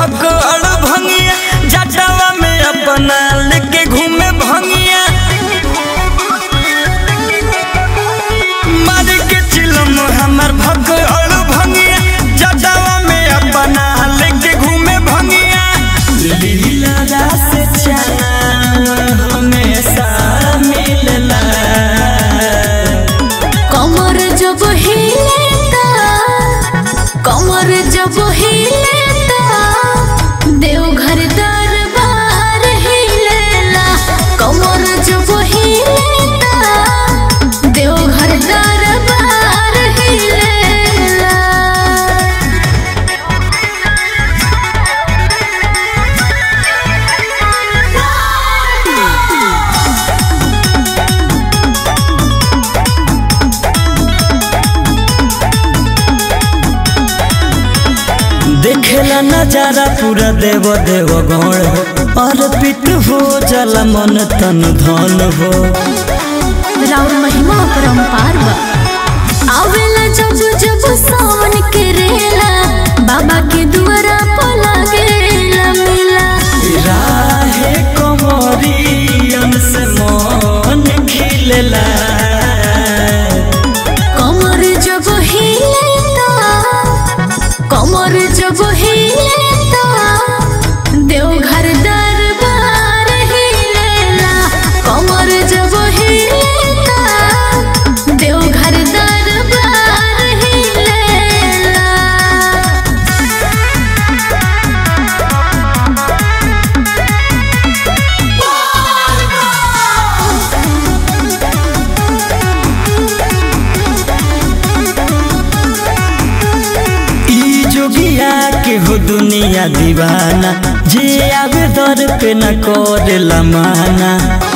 भगड़ भंगिया जटावा में अपना लेके घूमे भंगिया मार के चिलम हमर भगड़ भंगिया जटावा में अपना लेके घूमे भंगिया लीला रास चना हमेशा मिलला कमर जब हिलेता कमर जब हिलेता देवघर दरबार हिलेला कमर जब हिलेता देवघर दरबार हिलेला देखेला नजारा पूरा देव देव गौड़ हो अर्पित हो जल मन तन धन हो राउर महिमा परम्पार बा आवेला जब जब सावन के रेला बाबा के दुआरा पर लागेला मेला राहे कमरियन से मन खिलेला कमर जब हिलेता कमर जब हिलेता देवघर दरबार हिलेला कमर जब हिलेता देवघर दरबार हिलेला ई जोगिया के हो दुनिया दीवाना जे आवे दर पे न करेला माना